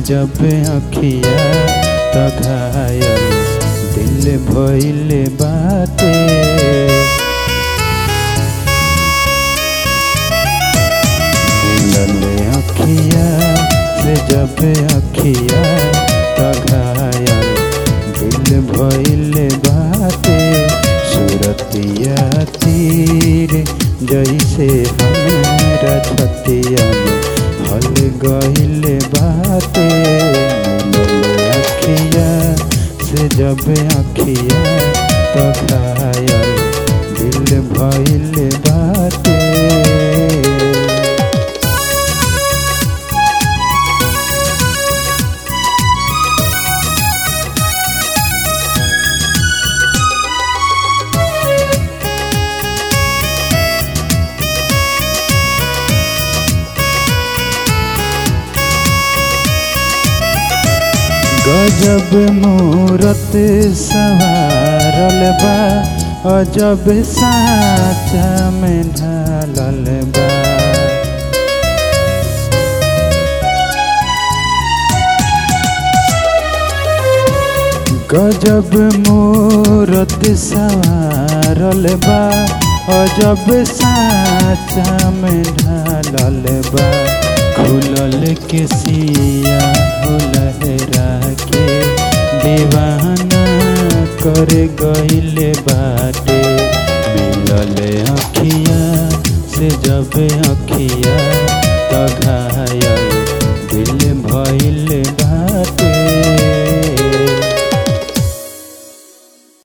जब अखिया त घायल दिल भइल बाटे मिलल अखिया से जब अखिया त घायल दिल भइल बाटे सूरतिया तीर जैसे हमरा छतिया में हल गइल बाटे मिलल अखिया से जब अखिया त घायल दिल भइल बाटे गजब मूरत सवारल बा अजब साचा में ढालल बा गजब मूरत सवारल बा अजब साचा में ढालल बा खुलल के सिया हो लहरा के दीवाना कर गइल बाटे मिलल अखिया से जब अखिया त घायल दिल भइल